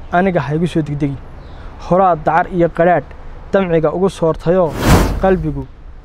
aniga ha igu soo degdegin horaa dacar iyo qadhaadh damciga ugu soortayoo qalbigu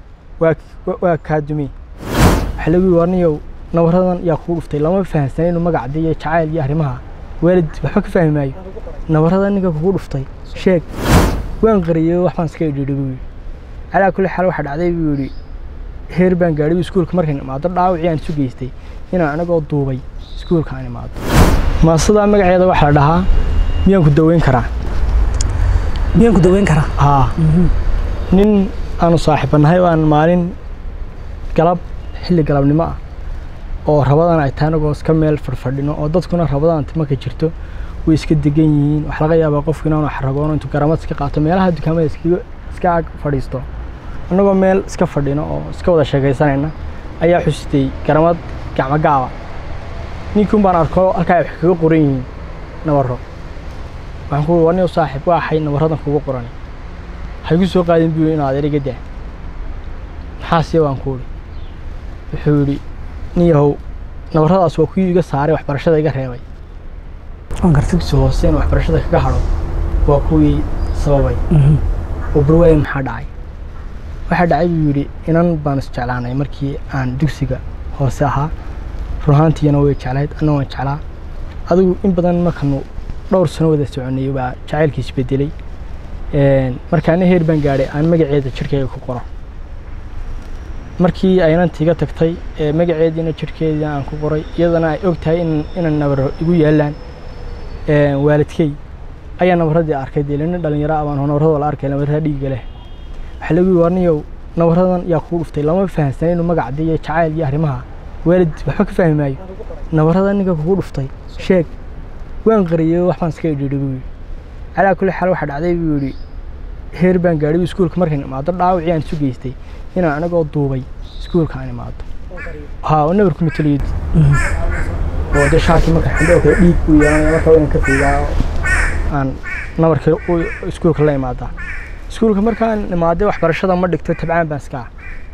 waa kaa dumey waxa lagu yidhi warniyow nabaradan yaa kugu dhuftay lama fahamsana inuu magacda iyo jacayl iyo arrimaha waalid waxba ka fahmi maayo nabarada ninka kugu dhuftay sheeg waan qariyey wax baan iska idhiidhi buu yidhi calaa kulli xaal waxaa dhacday buu yidhi heer baan gaadhay iskuulka markaan imaado dhaawacii aan isu geystay inaan anigoo duubay iskuulka aan imaado maasadaa magaceeda waxaa la dhahaa miyaan ku daweyn karaa miyaan ku daweyn karaa haa nin aanu saaxiibanahay oo aan maalin galab xilli galabnimo ah oo rabadan ay tahay anagoo iska meel fadhfadhino oo dadkuna rabadan marka jirto way iska degan yihiin waxaa laga yaabaa qofku inaanu xaragoono intuu garamad iska qaato meelaha dukaamada iska ag fadhiisto annagoo meel iska fadhino oo iska wada sheekaysanayna ayaa xusitay garamad gacmo gaaba ninkuun baan arko halkaa ay wax kaga qoran yihiin nabaro waxaan ku warniyo saaxiib waa ahay nabaradan kugu qoran ha igu soo qaadin buu inaad eriga daa maxaasiya waan ku uri wuxuu yidhi nin yahow nabaradaas waa kuwii iga saaray waxbarashada iga reebay dugsi hoose in waxbarashada kaga hadho waa kuwii sababay oo barwaaya maxaa dhacay waxaa dhacay buu yidhi inan baan isjeclaanay markii aan dugsiga hoose ahaa runahaantiyana way jeclayd anna waan jeclaa adigu in badan markanu dhowr sano wada soconay baa jacaylkii isbedelay markaana heer baan gaadhay aan magaceeda jirhkayga ku qoro markii ay inantii iga tagtay magaceediina jirhkeedii aan ku qoray iyadana ay og tahay inaan nabaro igu yaalaan waalidkey ayaa nabaradii arkay dee lina dhalinyaro abaan nabarada la arkay nabarada dhiiga leh waxaa lagu yidhi warniyow nabaradan yaa kugu dhuftay lama fahamsana inuu magacda iyo jacayl iyo arrimaha waalid waxba ka fahmi maayo nabarada ninka kugu dhuftay sheeg waan qariyey wax baan iska idhiidhi buu yidhi calaa kulli xaal waxaa dhacday buu yidhi heer baan gaadhay iskuulka markaan imaado dhaawacii aan isu geystay inaan anigoo duubay iskuulka aan imaado haa oo nabarku mataliyad oo de shaakii marka xindhoo kale dhiig buu yeelanaya marka waan ka fiigaa aan nabarkii iskuulka la imaadaa iskuulka markaan imaaday waxbarashada ma dhigto tabcaan baan iska ah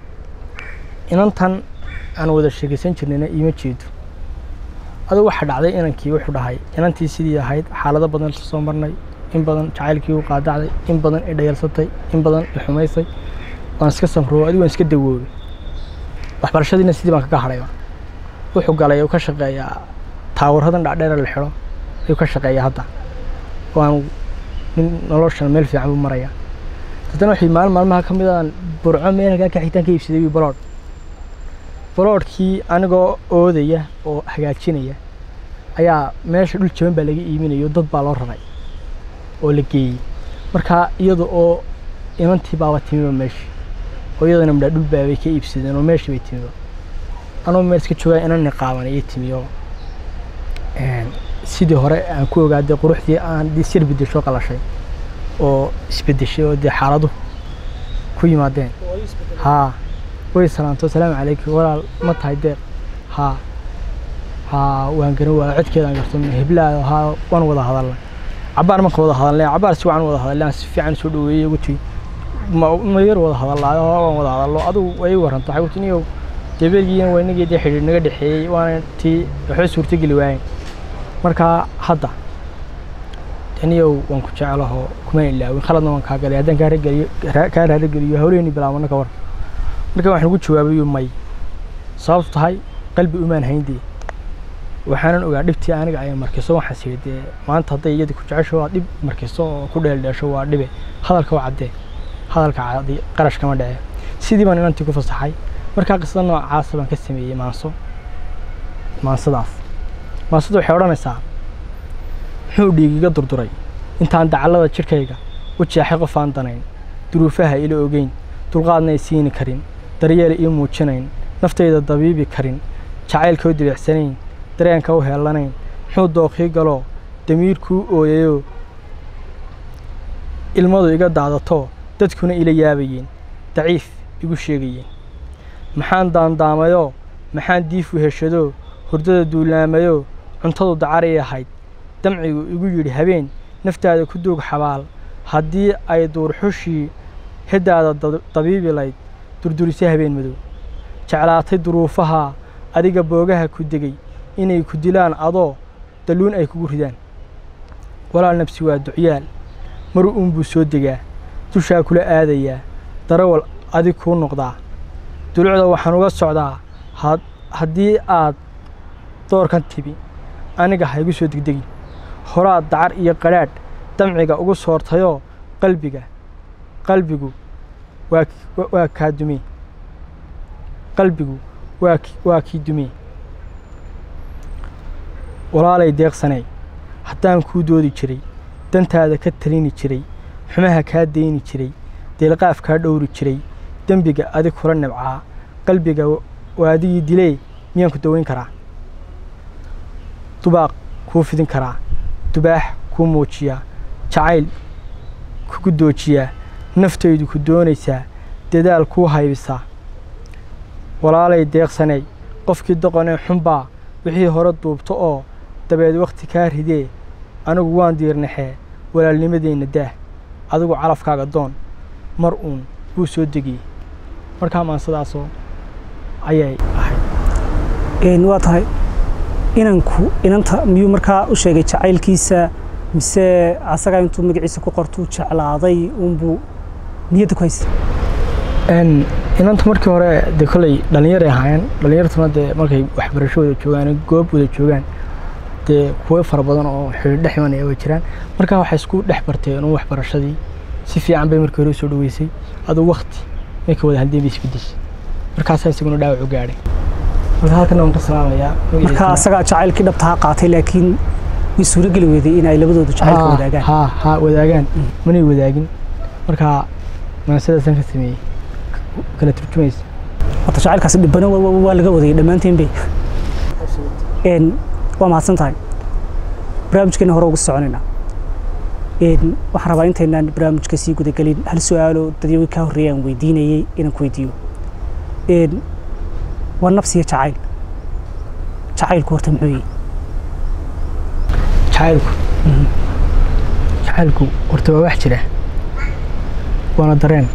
inantan aan wada sheekaysan jirnayna iima jeedo aduu waxaa dhacday inankii wuxuu dhahay inantii sidii ahayd xaalado badan soo marnay in badan jacaylkii u qaadacday in badan i dhayarsatay in badan i xumaysay waan iska samroo adigu waan iska dawoobay waxbarashadiina sidii baan kaga hadhayba wuxuu galay uu ka shaqeeyaa taawaradan dhacdheera la xidho ayuu ka shaqeeyaa hadda waan nin noloshan meel fiican buu marayaa haddana waxay maalin maalmaha ka mid aan burco meel halkaa ka xitaan ka iibsaday wii baloodh baloodhkii anigoo oodaya oo hagaajinaya ayaa meesha dhul jaban baa laga iiminayo dad baa loo raray oo la geeyey markaa iyada oo inantii baaba timiba meeshii oo iyadana midhaa dhul baabay ka iibsadeen oo meeshii bay timiba anoo meel iska joogaa inani qaaban iyo timiyo sidii hore aan ku ogaaday quruxdii aan dee sir bedesho qalashay oo isbedeshay oo dee xaaladuhu ku yimaadeen haa way salaanto asalaamu calaykum walaal ma tahay deeq haa haa waan garan waa codkeedaan garto heblaado haa waan wada hadalnay cabaar marka wada hadalnay cabaar si wacan wada hadalnay aan si fiican soo dhaweeyey ugu tii ma yar wada hadalnaayo waan wada hadallo adigu way waranto waxay ku tii niyow debeelgiina waa inagii dee xidhiir naga dhexeeyey waana tii waxba suurtogeli waayeen markaa hadda aniyow waan ku jecelaho kuma ilaawin khaladna waan kaa galay haddaan kaa rageliyo kaa raarageliyo hawleyni bilaabana ka war marka waxaan ugu jawaabayo may sababtu tahay qalbi umaan hayndee waxaanan ogaa dhibtii aniga ayaan markiso waxaan siri dee maanta hadday iyadii ku jecesho waa dhib markiso oo ku dheeldheesho waa dhibe hadalka waa caddee hadalka cadi qarash kama dhece sidii baan inantii ku fasaxay markaa qisada noocaasa baan ka sameeyey maanso maansadaas maansada waxay odhanaysaa muxuu dhiigiga durduray intaan dacallada jidhkayga u jeexay qof aan danayn duruufaha ila ogeyn dulqaadna ay siini karin daryeel ii muujinayn naftayda dabiibi karin jacaylka u dibeecsanayn dareenka u heellanayn muxuu dooqii galoo damiirkuu ooyayoo ilmadu iga daadato dadkuna ila yaabayeen daciif igu sheegayeen maxaan daandaamayoo maxaan diif u heshadoo hurdada duulaamayoo cuntadu dacaray ahayd damcigu igu yidhi habeen naftaada ku duug xabaal haddii ay duurxushii heddaada dabiibi layd durdurisay habeen madow jeclaatay duruufaha adiga boogaha ku degay inay ku dilaan adoo dalluun ay kugu ridaan walaal nafsi waa ducyaal mar uunbuu soo degaa dushaa kula aadayaa darawal adig kuu noqdaa dulucda waxaan uga socdaa had haddii aad doorkan tibi aniga ha igu soo degdegin horaad dacar iyo qadhaadh damciga ugu soortayoo qalbiga qalbigu waa ki- waa kaa dumee qalbigu waa ki- waa kii dumee walaalay deeqsanay haddaan kuu doodi jiray dantaada ka talini jiray xumaha kaa dayni jiray deelqaaf kaa dhowri jiray dembiga adig kula nibcaa qalbiga waa adigii dilee miyaan ku daweyn karaa dubaaq kuu fidin karaa dubaax kuu muujiyaa jacayl kugu doojiyaa naftaydu ku doonaysaa dadaal kuu haybisaa walaalay deeqsanay qofkii doqonee xunbaa wixii hore duubto oo dabeed wakhti kaa ridee anigu waan diirnaxee walaalnimadeenna daah adigu calafkaaga doon mar uun wuu soo degiyey markaa maansadaasoo ayay ahayd Een, waa tahay inanku inanta miyuu markaa u sheegay jacaylkiisa mise asagaa intuu magaciisa ku qortuu jeclaaday unbuu niyadda ku haystay Een, inanta markii hore dee kolley dhallinyaray ahaayeen dhallinyartuna dee markay waxbarasho wada joogaan goob wada joogaan dee kuwo fara badan oo xidhiidh dhex imanaya way jiraan markaa waxay isku dhex barteen un waxbarashadii si fiican bay markii hore u soo dhaweysay aduu wakti markay wada haldeen bay isbedeshay markaasaa isaguna dhaawac u gaadhay marka halkan waan ka salaamayaa marka magaciisana- asagaa jacaylkii dhabtaa qaatay laakiin way suurageli weyday in ay labadoodu jacaylka Haa, wadaagaan haa haa wadaagaan manay wadaagin marka maansidaasaan ka sameeyey kala turjumaysa horta jacaylkaasi dhibana waa- waa waa laga wadayay dhammaanteen bay Een, waa mahadsan tahay barnaamijkeena hore ugu soconaynaa Een, waxaan rabaa intaynaan barnaamijka sii gudagelin hal su-aalo dadyowi kaa horreeyay aan weydiinayay inaan ku weydiiyo Een, waa nafsiya jacayl jacaylku horta muxuu yihi jacaylku jacaylku horta waa wax jira waana dareen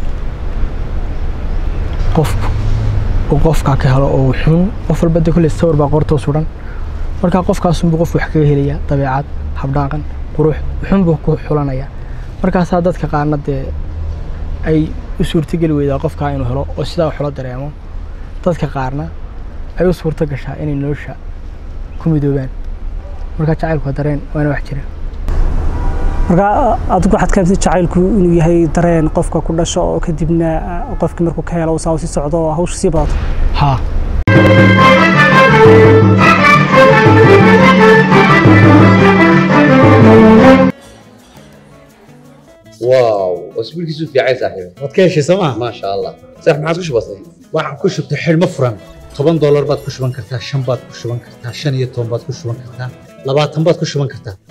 qofku uu qofkaa ka helo oo xun qof walba de kolley sawir baa qortoo suran markaa qofkaasunbuu qof wax kaga helayaa dabeecad habdhaaqan qurux xun buu ku xulanayaa markaasaa dadka qaarna dee ay u suurtogeli weydaa qofkaa inuu helo oo sidaa wax ula dareemo dadka qaarna ay u suurto gashaa inay nolosha ku midoobaan markaa jacaylku waa dareen waana wax jira marka adigu waxaad ka hamsay jacaylku inuu yahay dareen qofka ku dhasho oo kadibna ah, qofkii markuu ka helo uu saa u sii socdo oo hawsha sii badato haa واو اسبوع كيسو في عايز صاحبي waad ka heshay sooma ما شاء الله صح ما عادش بسيط waxaan ku shubtay xidhmo furan toban doolar baad ku shuban kartaa shan baad ku shuban kartaa shan iyo toban baad ku shuban kartaa labaatan baad ku shuban kartaa